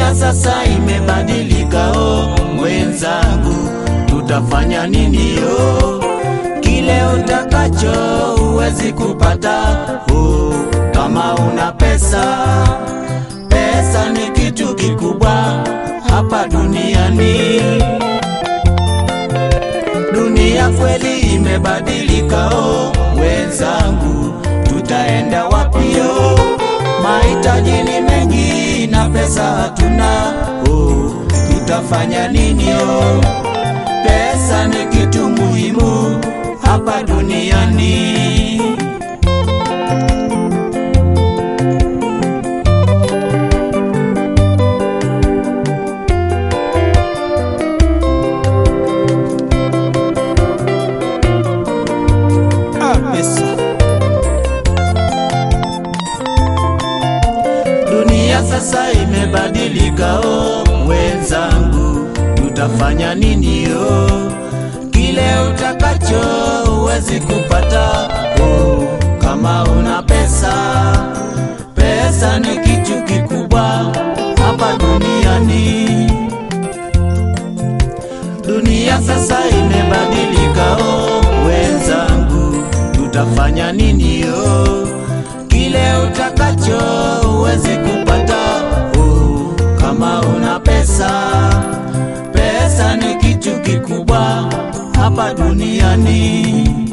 Dunia sasa imebadilika, oh mwenzangu, tutafanya nini? Oh, kile utakacho huwezi kupata, oh, kama una pesa. Pesa ni kitu kikubwa hapa duniani. Dunia kweli imebadilika, oh wenzangu, tutaenda wapi? Oh, mahitaji ni mengi na pesa hatuna, oh, tutafanya nini? Oh, pesa ni kitu muhimu hapa duniani. Ah, pesa. Dunia sasa imebadilika, oh wenzangu, tutafanya nini? Oh, kile utakacho huwezi kupata, oh, kama una pesa. Pesa ni kitu kikubwa hapa duniani. Dunia sasa imebadilika, oh wenzangu, tutafanya nini? Oh, kile utakacho huwezi kupata, oh, kama una pesa. Pesa ni kitu kikubwa hapa duniani.